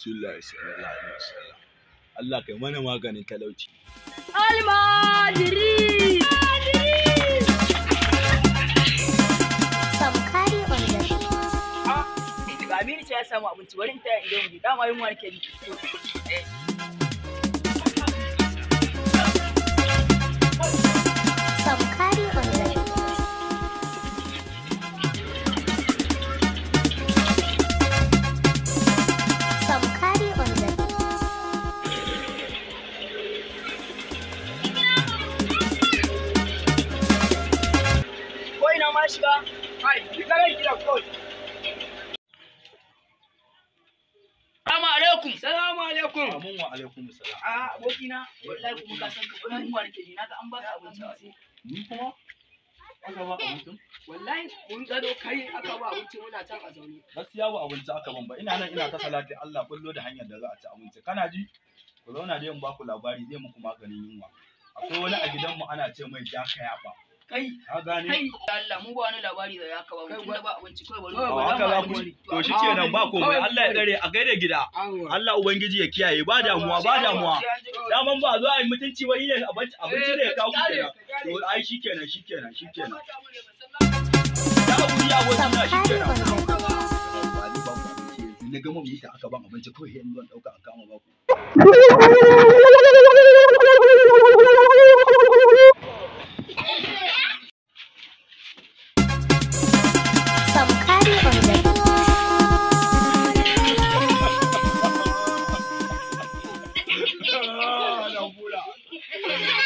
rasulullahi sallallahu alaihi wasallam Allah kai mana maganin talauci Almajiri! Samkari on the Ga Aminu ce ya samu abinci bari in taya idan mu dama yunwa nake ji. Samkari on the Samkari on the Ko ina ma shiga? Kai, shiga ran gida kawai. Salamu alaikum. Salamu alaikum. amin wa alaikum salam A abokina, wallahi kuma ka san ka kuma yunwa nake ji na ga an baka abinci a sai. ni kuma aka ba abincin Wallahi mun gado kai aka ba abinci muna can a zaune. gaskiya ba abinci aka ban ba ina nan ina ta salati Allah kullo da hanyar da za a ci abinci kana ji ku zauna dai in ba ku labari zai muku maganin yunwa akwai wani a gidanmu ana ce mai jaka yafa Kai, ka gane kai, Allah mu ba wani labari da ya ka ba mu tunda ba abinci kai bari. a haka za ku to shi kenan ba komai Allah ya dare a gaida gida Allah ubangiji ya kiyaye ba damuwa ba damuwa daman ba zo a yi mutunci ba ne abinci abinci ne ya kawo ku kenan to ai shi kenan shi kenan shi kenan ya wuri ya wasu na shi Samkari kenan on the ba ni ba ku abinci yanzu na gama mita aka ban abinci kawai yanzu zan dauka an kama ba ku Samkari on the Ah, na bula.